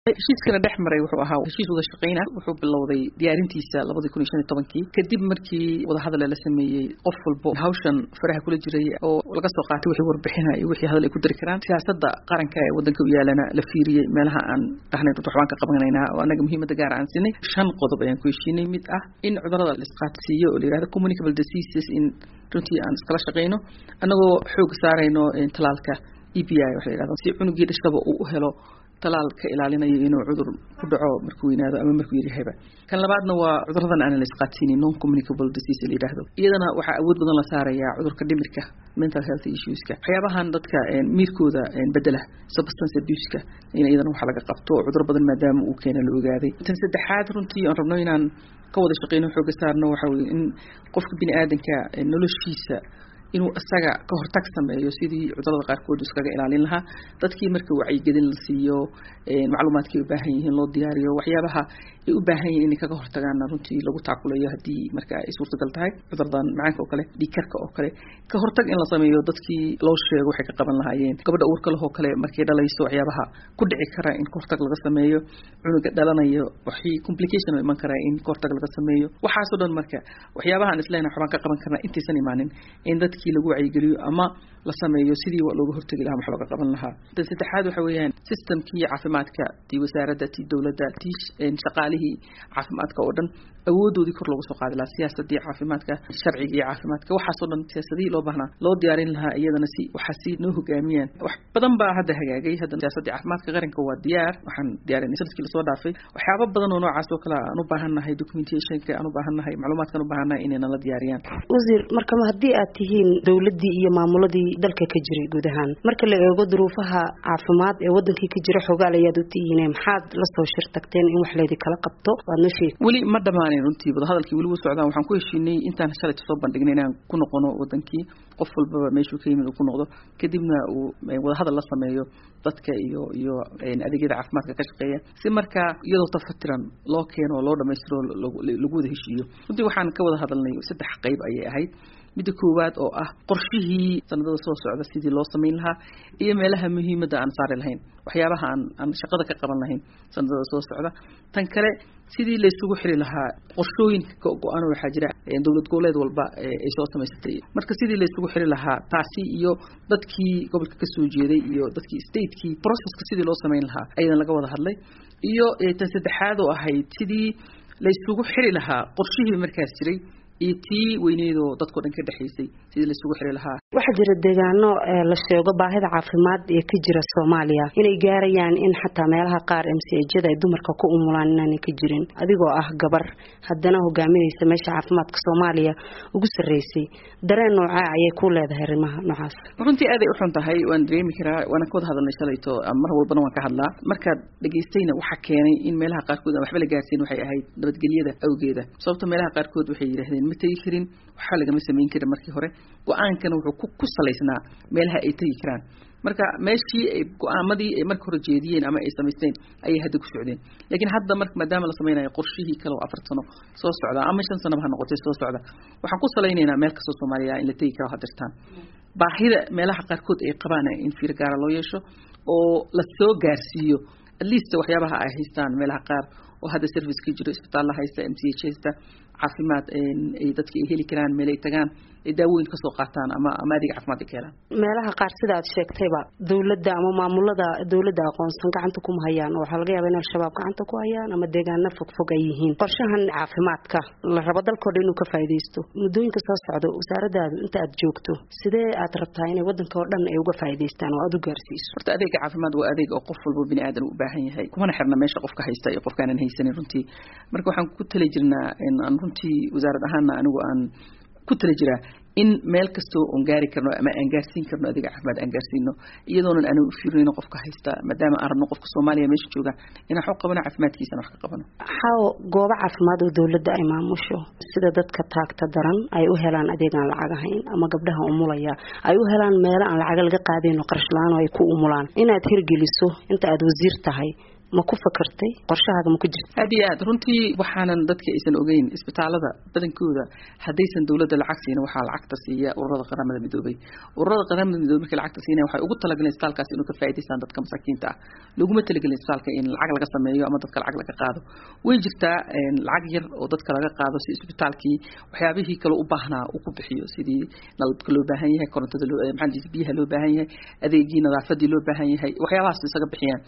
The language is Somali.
heshiiskana dhex maray wuxuu ahaa heshiis wada shaqeyna wuxuu bilowday diyaarintiisa labadii kun iyo shan iyo tobankii kadib markii wadahadal la sameeyey qof walbo hawshan faraha kula jiray oo laga soo qaatay wixii warbixina iyo wixii hadal ay ku dari karaan siyaasadda qaranka ee wadanka u yaalana la fiiriyey meelaha aan dhahnay runta waxbaan ka qabanaynaa oo annaga muhiimadda gaar aan siinay shan qodob ayaan ku heshiinay mid ah in cudurada la isqaadsiiyo oo la yihahdo communicable diseases in runtii aan iskala shaqeyno annagoo xoog saarayno talaalka e b i waxa la yihahdo si cunugii dhashaba uu u helo talaal ka ilaalinayo inuu cudur ku dhaco markuu weynaado ama markuu yaryahayba kan labaadna waa cuduradan aan la isqaadsiinin non communicable disease la yidhaahdo iyadana waxaa awood badan la saarayaa cudurka dhimirka mental health issueska waxyaabahan dadka miirkooda bedela substance abuseka in iyadana waxa laga qabto cudur badan maadaama uu keena la ogaaday tan saddexaad runtii aan rabno inaan ka wada shaqeyno xooga saarno waxa weye in qofka bini aadanka noloshiisa inuu isaga ka hortag sameeyo sidii cudurada qaarkood iskaga ilaalin lahaa dadkii marka wacyigelin la siiyo macluumaadkay u baahan yihiin loo diyaariyo waxyaabaha ay u baahan yihiin inay kaga hortagaana runtii lagu taakulayo haddii marka ay suurtagal tahay cuduradan macaanka oo kale dhiigkarka oo kale ka hortag in la sameeyo dadkii loo sheego waxay ka qaban lahaayeen gabadha uurka leh oo kale markay dhalayso waxyaabaha ku dhici kara in kahortag laga sameeyo cunuga dhalanayo waxii complication oo iman kara in kahortag laga sameeyo waxaasoo dhan marka waxyaabahaan isleenahay waxbaan ka qaban karnaa intaysan imaanin in dadkii lagu wacyigeliyo ama la sameeyo sidii looga hortegi lahaa wax looga qaban lahaa tan saddexaad waxa weeyaan systemkii caafimaadka tii wasaaradda tii dowladda tii shaqaalihii caafimaadka oo dhan awoodoodii kor loogu soo qaadi lahaa siyaasadii caafimaadka sharcigii caafimaadka waxaasoo dhan siyaasadihii loo baahnaa loo diyaarin lahaa iyadana si waxaa si noo hogaamiyaan wax badan baa hadda hagaagay hadda siyaasadii caafimaadka qaranka waa diyaar waxaan diyaarinay sanadkii lasoo dhaafay waxyaaba badan oo noocaas oo kale aan u baahan nahay documentationka aan u baahan nahay macluumaadkaan u baahan nahay inay nala diyaariyaan wasiir markama haddii aad tihiin dowladdii iyo maamuladii dalka ka jiray guud ahaan marka la eego duruufaha caafimaad ee wadankii ka jira xogaal ayaad u tihiine maxaad la soo shir tagteen in wax laydi kala qabto waad noo sheegi weli ma dhammaanin runtii wadahadalkii weli wuu socdaan waxaan ku heshiinay intaan shalayta soo bandhignay inaan ku noqono wadankii qof walbaba meeshuu ka yimid uu ku noqdo kadibna uu wadahadal la sameeyo dadka iyo iyo adeegyada caafimaadka ka shaqeeya si markaa iyadoo tafatiran loo keeno oo loo dhamaystiro lagu wada heshiiyo runtii waxaan ka wada hadalnay saddex qayb ayay ahayd midda koowaad oo ah qorshihii sanadada soo socda sidii loo samayn lahaa iyo meelaha muhiimadda aan saari lahayn waxyaabaha aan aan shaqada ka qaban lahayn sanadada soo socda tan kale sidii laysugu xiri lahaa qorshooyinka go-aan waxaa jira dowlad goboleed walba ay soo samaysatay marka sidii laysugu xiri lahaa taasi iyo dadkii gobolka kasoo jeeday iyo dadkii statekii processka sidii loo samayn lahaa ayadan laga wada hadlay iyo tan saddexaad oo ahayd sidii laysugu xiri lahaa qorshihii markaas jiray iyo tii weyneydoo dadkao dhan ka dhexaysay sidii laisugu xiri lahaa waxaa jira deegaano la sheego baahida caafimaad ee ka jira soomaaliya inay gaarayaan in xataa meelaha qaar mcjada ay dumarka ku umulaan inaanay ka jirin adigoo ah gabar haddana hogaaminaysa meesha caafimaadka soomaaliya ugu sarreysay dareen noocaa ayay ku leedahay arrimaha noocaas runtii aaday u xun tahay waan dareemi karaa waana ka wada hadalnay shalayto mar walbana waan ka hadlaa markaad dhegaystayna waxaa keenay in meelaha qaarkood aan waxba la gaarsiin waxay ahayd nabadgelyada awgeeda sababto meelaha qaarkood waxay yidhahdeen ma tegi karin waxba lagama samayn karin markii hore go-aankana wuxuu ku salaysnaa meelaha ay tegi karaan marka meeshii ay go-aamadii ay marka hore jeediyeen ama ay samaysteen ayay hadda ku socdeen laakiin hadda mar maadaama la samaynayo qorshihii kale oo afar sano soo socda ama shan sanaba ha noqotay soo socda waxaan ku salaynaynaa meel kastoo soomaaliya in la tegi karo hadirtaan baahida meelaha qaarkood ay qabaan in fiir gaara loo yeesho oo la soo gaarsiiyo at least waxyaabaha ay haystaan meelaha qaar oo hadda service ka jiro isbitaalla haysta m c h haysta caafimaad ay dadka ay heli karaan meel ay tagaan ay daawooyin kasoo qaataan ama ama adeeg caafimaad ay ka helaan meelaha qaar sida aad sheegtayba dowladda ama maamulada dowladda aqoonsan gacanta kuma hayaan oo waxaa laga yaaba in al-shabaab gacanta ku hayaan ama deegaano fogfog ay yihiin qorshahan caafimaadka la rabo dalkoo dhan inuu ka faa'iidaysto muddooyinka soo socdo wasaaradaadu inta aad joogto sidee aad rabtaa inay waddanka oo dhan ay uga faa'iidaystaan oo aad u gaarsiiso horta adeega caafimaad waa adeeg oo qof walba bini aadan u baahan yahay kumana xirna meesha qofka haysta iyo qofkaanan haysanin runtii marka waxaan ku tali jirnaa aan runtii wasaarad ahaana anigu aan ku tali jiraa in meel kastoo oon gaari karno ama aan gaarsiin karno adeega caafimaad aan gaarsiino iyadoonan aanu u fiirnayno qofka haysta maadaama aan rabno qofka soomaaliya meesha jooga inaan wax qabano caafimaadkiisana wax ka qabano xaw goobo caafimaad oo dowladda ay maamusho sida dadka taagta daran ay u helaan adeeg aan lacag ahayn ama gabdhaha umulaya ay u helaan meelo aan lacaga laga qaadayno qarash la-aan oo ay ku umulaan inaad hirgeliso inta aad wasiir tahay ma ku fakartay qorshahaaga ma ku jirta aad iyo aad runtii waxaanan dadka aysan ogeyn isbitaalada badankooda haddaysan dowladda lacag siina waxaa lacagta siiya ururada qaramada midoobay ururada qaramada midoobay markay lacagta siinaya waxay ugu talagaleen isbitaalkaas inuu ka faa'iidaystaan dadka masaakiinta ah laguma talagelin isbitaalka in lacag laga sameeyo ama dadka lacag laga qaado way jirtaa lacag yar oo dadka laga qaado si isbitaalkii waxyaabihii kale u baahnaa uu ku bixiyo sidii nalabka loo baahan yahay korontada loo maxaa biyaha loo baahan yahay adeegii nadaafadii loo baahan yahay waxyaabahaas isaga bixiyaan